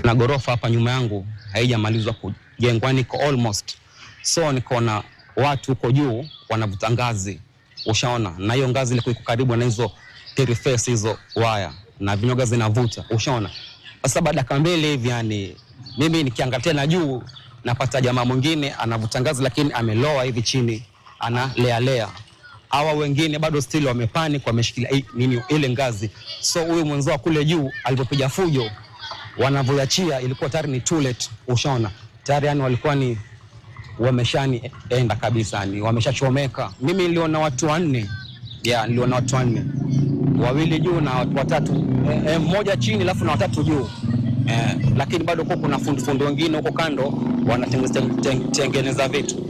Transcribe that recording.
na ghorofa hapa nyuma yangu haijamalizwa kujengwa, niko almost so nikaona watu huko juu wanavuta ngazi, ushaona, na hiyo ngazi ilikuwa iko karibu na hizo face hizo waya na vinyoga zinavuta, ushaona. Sasa baada ya mbili hivi, yani mimi nikiangalia tena juu napata jamaa mwingine anavuta ngazi, lakini ameloa hivi chini, analea lea. Hawa wengine bado still wamepanic, wameshikilia i- nini ile ngazi. So huyu mwenzao kule juu alipopiga fujo, wanavyoachia ilikuwa tayari ni too late, ushaona tayari, yani walikuwa ni wameshani enda kabisa, ni wameshachomeka. Mimi niliona watu wanne, ya niliona watu wanne, wawili juu na watu watatu eh, eh, mmoja chini alafu na watatu juu eh, lakini bado huko kuna fundi fundi wengine huko kando wanatengeneza ten- tengeneza vitu